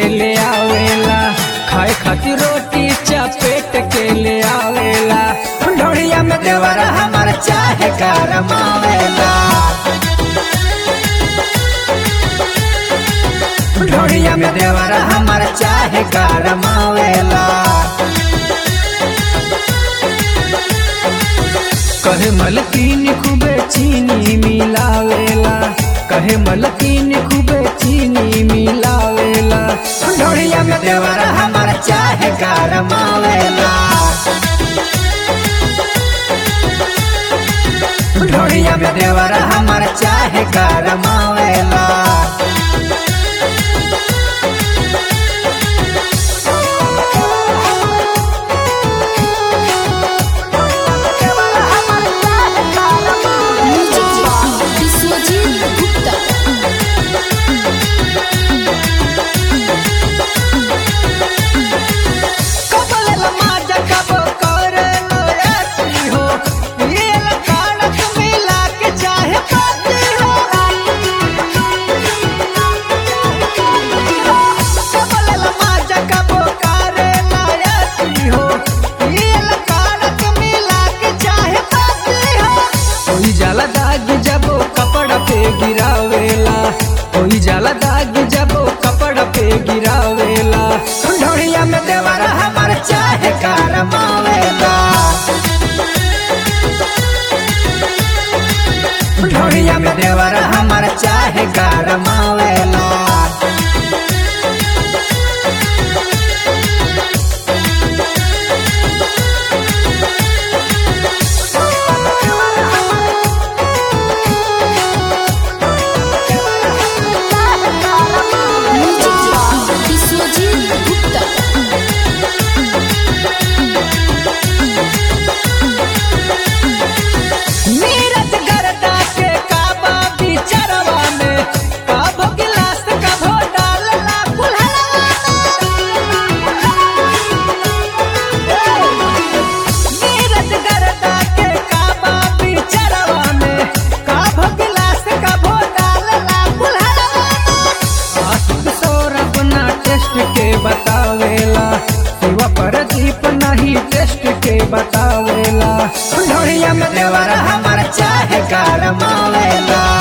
ले आवेला खाए खातिर रोटी चपेट के ले आवेला ढोड़िया में देवर हमर चाहे करमावेला ढोड़िया में देवर हमर चाहे करमावेला कहे मलकीन खूबे चीनी मिलावेला कहे मलकीन खूबे चीनी मिलावेला ढोड़िया में देवर हमर चाहे करमावेला ढोड़िया में देवर हमर चाहे करमावेला विश्वजीत गुप्ता कबल लमाजा कब करलो यात्री हो ये लकाड़क मिला के चाहे पाती हो कबल लमाजा कब करलो यात्री हो ये लकाड़क मिला के चाहे पाती हो कोई जाला दाग जब कपड़ा पे गिरावेला कोई जाला दाग जब कपड़ा पे गिरावेला ढोड़िया में देवर हमर चाहे करमावेला ढोड़िया में देवर हमर चाहे करमावेला विश्वजीत गुप्ता नीरज गरदा के काबा बिचरवा में काबो गिलास कभो डालला नीरज गरदा के काबा बिचरवा में काबो गिलास कभो डालला आशिक सौरभ ना टेस्ट के बतावेला शिवा प्रदीप नहीं टेस्ट के बतावेला ढोड़िया में देवर हमर चाहे करमावेला